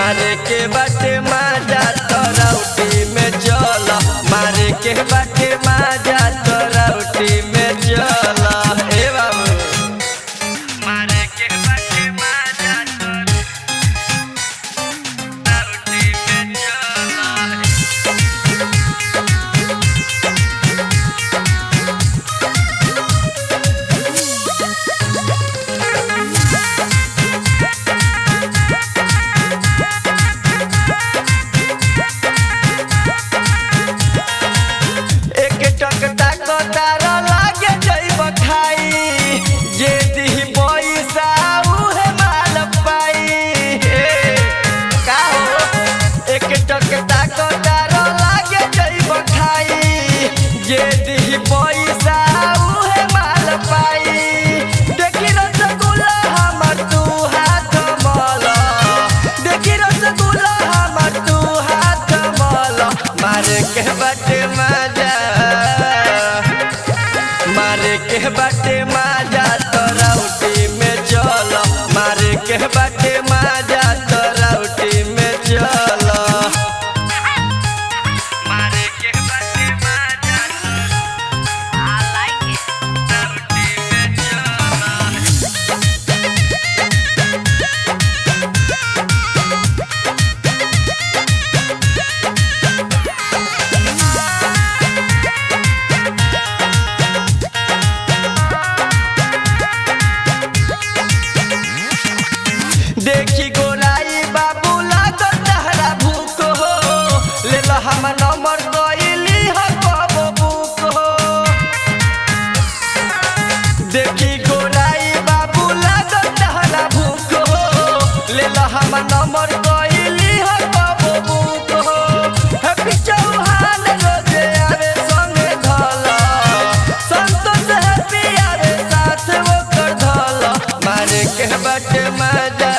मारे के बाटे माजा तरौटी में चल मारे के बाटे माजा तरौटी में चल ए बाबू मारे के बाटे माजा तरौटी में चल एक टक तक तार लागे जइब खाई जे दिही पैसा उहे माल पाई हे, का हो एक टक तक तार लागे जइब खाई जे दिही पैसा उहे माल पाई देखी रसगुल्ला हमर तू हाथ मल देखी रसगुल्ला हमर तू हाथ मल मारे के बाटे मजा मारे के बाटे मजा तरौटी में चल मारे के बाटे मजा तरौटी में चल मारे के बाटे मजा I like it. तरौटी में चल देखी गोराई बाबू लागल तहरा भूख हो ले लो हम नंबर गईली हो कबो बुक हो देखी गोराई बाबू लागल तहरा भूख हो ले लो हम नंबर गईली हो कबो बुक हो हैप्पी चौहान रोजे आवे संगे धल संतोष हैप्पी आवे साथ वो कर धल मारे के बटे मजा